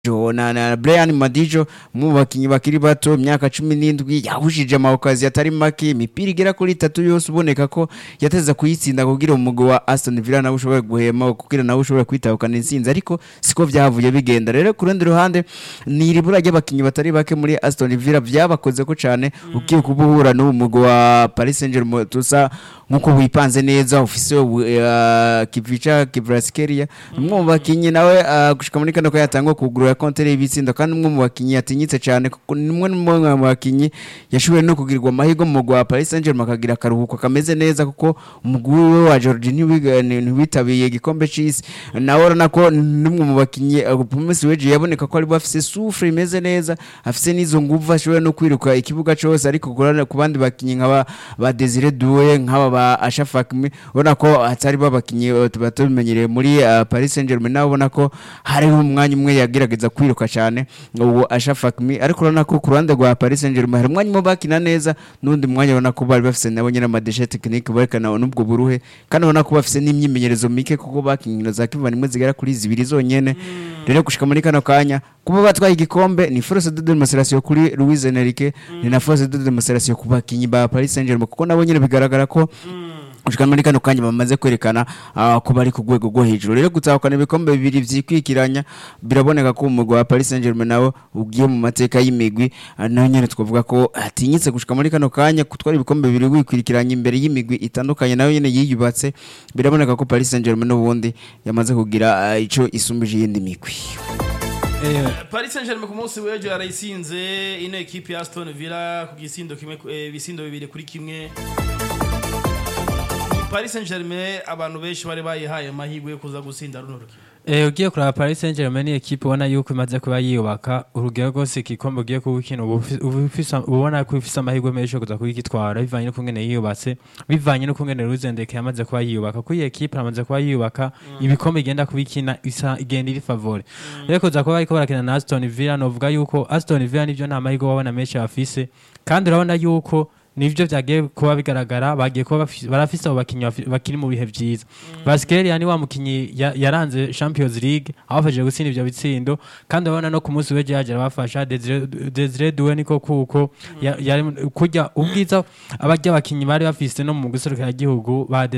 na, na Brian Madijo mu bakinyi bakiri bato imyaka 17 yahushije amawukazi atari make imipira igera kuri itatu yose uboneka ko yateza kuyitsinda kugira umugwi wa Aston Villa nawe ushobore guhema kugira nawe ushobore kwitahukana intsinzi ariko siko vyavuye bigenda rero ku rundi ruhande ni iribura ry'abakinyi batari bake muri Aston Villa vyabakoze ko cane ugiye kubuhura n'uwo mugwi wa Paris Saint-Germain tusa nkuko wipanze neza ufise uh, Kivica Kvaratskhelia umwe mu bakinyi nawe uh, gushika muri kano ko yatangwa kugurura kontere y'ibitsindo kandi umwe mu bakinyi yatinyitse cyane kuko ni umwe mu bakinyi yashoboye no kugirirwa amahirwe mu mugwi wa Paris Saint-Germain akagira akaruhuko kameze neza kuko umugwi we wa Jordi ntiwitabiye igikombe c'isi nawe urabona ko n'umwe mu bakinyi Pumis Weje yaboneka ko ari bafise souffle imeze neza afise n'izo nguvu ashoboye no kwiruka ikibuga cose ariko ku bandi bakinyi nk'aba ba Desire Doué nk'aba ba Achraf Hakimi ubona ko atari babakinyi tuba tubimenyereye muri uh, Paris Saint-Germain nawe ubona ko hariho umwanya umwe yagerageza kwiruka cyane ubu Achraf Hakimi ariko urabona ko ku ruhande rwa Paris Saint-Germain hari umwanya umwe bakina neza n'undi mwanya ubona ko bari bafise nabo nyine amadeshe technique berekana n'ubwo buruhe kandi ubona ko bafise n'imyimenyerezo mike kuko bakinkino za kivana imwe zigera kuri zibiri zonyene rero gushika muri kano kanya kuba batwaye igikombe ni force de demonstration kuri Luis Enrique ni na force de demonstration ku bakinyi ba Paris Saint-Germain kuko nabo nyine bigaragara ko ushika muri kano kanya bamaze kwerekana uh, ko bari ku rwego rwo hejuru rero gutahukana ibikombe bibiri vyikwikiranya biraboneka ko umugwi wa Paris Saint-Germain nawo ugiye mu mateka y'imigwi uh, naho nyene twavuga ko atinyitse gushika muri kano kanya kutwara ibikombe bibiri wikwikiranya imbere y'imigwi itandukanye nayo nyene yiyubatse biraboneka ko Paris Saint-Germain n'ubundi yamaze kugira uh, ico isumbije iyindi migwi Paris Saint-Germain ku munsi w'ejo yarayisinze ino ekipe ya Aston Villa ku gisindo kimwe eh, bisindo bibiri kuri kimwe Paris Saint-Germain abantu benshi bari bayihaye amahirwe yo kuza gusinda runo rukino Eh ugiye kuraba Paris Saint-Germain ni equipe ubona yuko imaze kuba yiyubaka urugero rwose igikombe ugiye kuwukina ubona ko ifise amahirwe menshi yo kuza kugitwara bivanye no kungene yiyubatse bivanye no kungene Ruzendeke yamaze kuba yiyubaka kuri iyi equipe amaze kuba yiyubaka ibikombe igenda kubikina isa igenda iri favore rero kuza kuba bariko barakina na Aston Villa novuga yuko Aston Villa nivyo nta mahirwe wabona menshi bafise kandi urabona yuko nivyo vyagiye kuba bigaragara bagiye kuba barafise abo bakinyi bakiri mu bihe vyiza Vasquez yani wa mukinyi yaranze Champions League abafashije gutsinda ivyo bitsindo kandi abona no ku munsi w'ejo yaje abafasha Desire Doué niko kuko yari kurya ubwiza abarya abakinyi bari bafise no mu guserukira igihugu ba